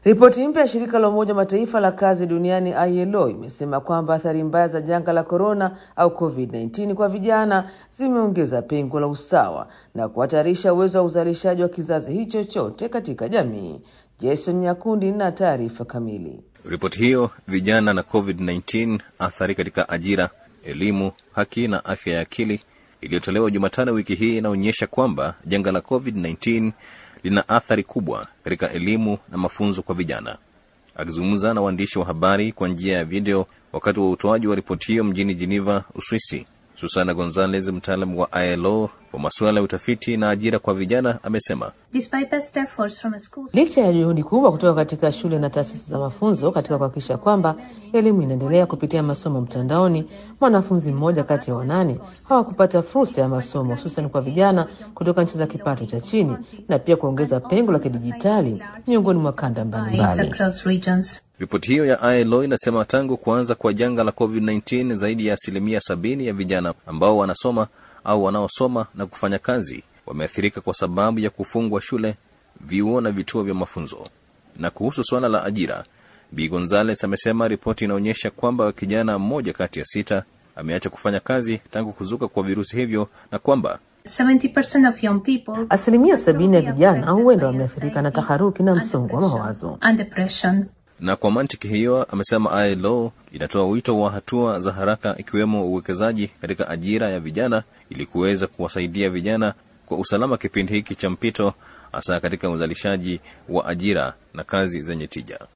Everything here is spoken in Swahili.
Ripoti mpya ya shirika la Umoja Mataifa la kazi duniani ILO imesema kwamba athari mbaya za janga la korona au COVID-19 kwa vijana zimeongeza pengo la usawa na kuhatarisha uwezo wa uzalishaji wa kizazi hicho chote katika jamii. Jason Nyakundi na taarifa kamili. Ripoti hiyo vijana na COVID-19 athari katika ajira, elimu, haki na afya ya akili iliyotolewa Jumatano wiki hii inaonyesha kwamba janga la COVID-19 lina athari kubwa katika elimu na mafunzo kwa vijana. Akizungumza na waandishi wa habari kwa njia ya video wakati wa utoaji wa ripoti hiyo mjini Geneva, Uswisi, Susana Gonzalez, mtaalamu wa ILO wa masuala ya utafiti na ajira kwa vijana, amesema licha ya juhudi kubwa kutoka katika shule na taasisi za mafunzo katika kuhakikisha kwamba elimu inaendelea kupitia masomo mtandaoni, mwanafunzi mmoja kati ya wanane hawakupata fursa ya masomo, hususan kwa vijana kutoka nchi za kipato cha chini, na pia kuongeza pengo la kidijitali miongoni mwa kanda mbalimbali. Ripoti hiyo ya ILO inasema tangu kuanza kwa janga la COVID-19 zaidi ya asilimia sabini ya vijana ambao wanasoma au wanaosoma na kufanya kazi wameathirika kwa sababu ya kufungwa shule, vyuo na vituo vya mafunzo. Na kuhusu suala la ajira, Bi Gonzales amesema ripoti inaonyesha kwamba kijana mmoja kati ya sita ameacha kufanya kazi tangu kuzuka kwa virusi hivyo na kwamba 70% of young people Asilimia sabini ya vijana huenda wameathirika na taharuki na msongo wa mawazo. and depression. na kwa mantiki hiyo amesema ILO inatoa wito wa hatua za haraka ikiwemo uwekezaji katika ajira ya vijana ili kuweza kuwasaidia vijana kwa usalama kipindi hiki cha mpito, hasa katika uzalishaji wa ajira na kazi zenye tija.